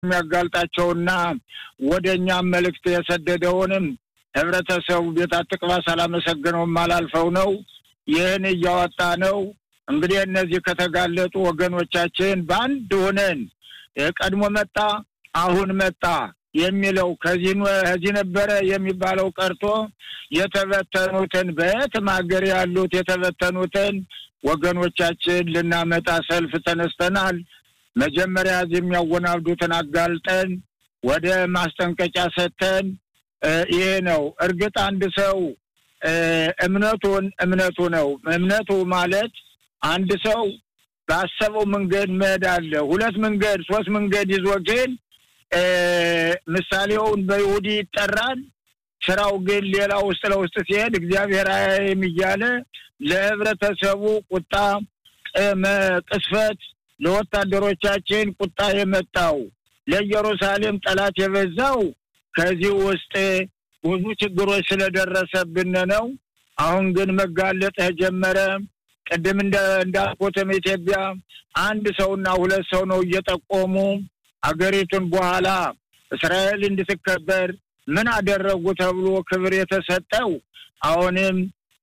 የሚያጋልጣቸውና ወደ እኛም መልእክት የሰደደውንም ህብረተሰቡ ቤት አትቅባ ሳላመሰግነውም አላልፈው ነው። ይህን እያወጣ ነው። እንግዲህ እነዚህ ከተጋለጡ ወገኖቻችን በአንድ ሆነን ቀድሞ መጣ አሁን መጣ የሚለው ከዚህ ከዚህ ነበረ የሚባለው ቀርቶ የተበተኑትን በየትም ሀገር ያሉት የተበተኑትን ወገኖቻችን ልናመጣ ሰልፍ ተነስተናል። መጀመሪያ እዚህ የሚያወናብዱትን አጋልጠን ወደ ማስጠንቀቂያ ሰጥተን ይሄ ነው። እርግጥ አንድ ሰው እምነቱን እምነቱ ነው። እምነቱ ማለት አንድ ሰው ባሰበው መንገድ መሄድ አለ። ሁለት መንገድ ሶስት መንገድ ይዞ ግን ምሳሌውን በይሁዲ ይጠራል። ስራው ግን ሌላ ውስጥ ለውስጥ ሲሄድ እግዚአብሔር አያይም እያለ ለህብረተሰቡ ቁጣ ቅስፈት፣ ለወታደሮቻችን ቁጣ የመጣው ለኢየሩሳሌም ጠላት የበዛው ከዚህ ውስጥ ብዙ ችግሮች ስለደረሰብን ነው። አሁን ግን መጋለጥ ተጀመረ። ቅድም እንዳልኩትም ኢትዮጵያ አንድ ሰውና ሁለት ሰው ነው እየጠቆሙ አገሪቱን በኋላ እስራኤል እንድትከበር ምን አደረጉ ተብሎ ክብር የተሰጠው አሁንም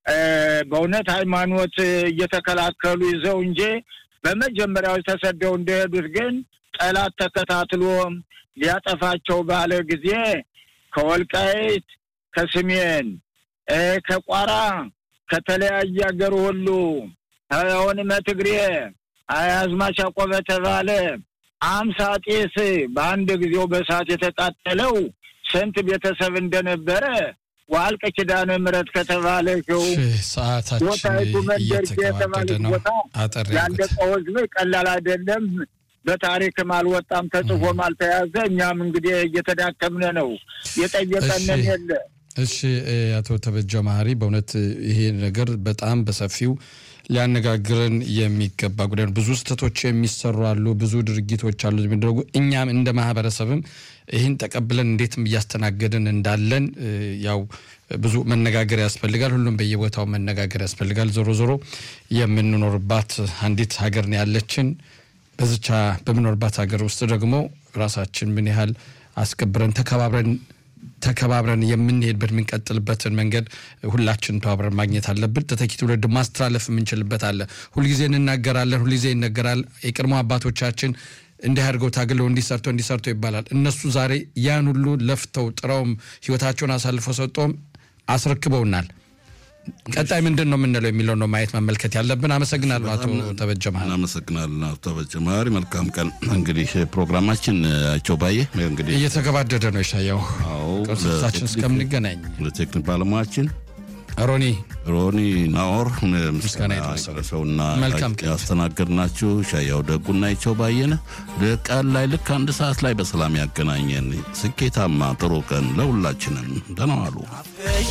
በእውነት ሃይማኖት እየተከላከሉ ይዘው እንጂ በመጀመሪያዎች ተሰደው እንደሄዱት ግን ጠላት ተከታትሎ ሊያጠፋቸው ባለ ጊዜ ከወልቃይት፣ ከስሜን፣ ከቋራ፣ ከተለያየ ሀገር ሁሉ አሁንም ትግሬ አዝማች አቆበ ተባለ አምሳ ጤስ በአንድ ጊዜው በሰዓት የተቃጠለው ስንት ቤተሰብ እንደነበረ ዋልቀ ኪዳነ ምሕረት ከተባለችው ቦታይቱ መንደርጌ የተባለች ቦታ ያለቀው ህዝብ ቀላል አይደለም። በታሪክም አልወጣም ተጽፎም አልተያዘ። እኛም እንግዲህ እየተዳከምነ ነው። የጠየቀንን የለ። እሺ አቶ ተበጀ መሀሪ በእውነት ይሄ ነገር በጣም በሰፊው ሊያነጋግረን የሚገባ ጉዳይ ነው። ብዙ ስህተቶች የሚሰሩ አሉ፣ ብዙ ድርጊቶች አሉ የሚደረጉ። እኛም እንደ ማህበረሰብም ይህን ተቀብለን እንዴትም እያስተናገድን እንዳለን ያው ብዙ መነጋገር ያስፈልጋል። ሁሉም በየቦታው መነጋገር ያስፈልጋል። ዞሮ ዞሮ የምንኖርባት አንዲት ሀገር ነው ያለችን። በዝቻ በምኖርባት ሀገር ውስጥ ደግሞ ራሳችን ምን ያህል አስከብረን ተከባብረን ተከባብረን የምንሄድበት የምንቀጥልበትን መንገድ ሁላችን ተባብረን ማግኘት አለብን። ተተኪ ትውልድ ማስተላለፍ የምንችልበት አለ። ሁልጊዜ እንናገራለን፣ ሁልጊዜ ይነገራል። የቀድሞ አባቶቻችን እንዲህ አድርገው ታግለው እንዲሰርተው እንዲሰርተው ይባላል። እነሱ ዛሬ ያን ሁሉ ለፍተው ጥረውም ህይወታቸውን አሳልፈው ሰጠውም አስረክበውናል። ቀጣይ ምንድን ነው የምንለው የሚለው ነው ማየት መመልከት ያለብን። አመሰግናለሁ አቶ ተበጀ መሀሪ። አመሰግናለሁ አቶ ተበጀ መሀሪ። መልካም ቀን። እንግዲህ ፕሮግራማችን አቸው ባየ እንግዲህ እየተገባደደ ነው። ይሻየው ቅርሶቻችን እስከምንገናኝ ለቴክኒክ ባለሙያችን ሮኒ ሮኒ ናኦር ምስጋና ይድረሰውና መልካም ያስተናገድናችሁ ሻያው ደጉና ይቸው ባየነ ቀን ላይ ልክ አንድ ሰዓት ላይ በሰላም ያገናኘን። ስኬታማ ጥሩ ቀን ለሁላችንም። ደህና ዋሉ።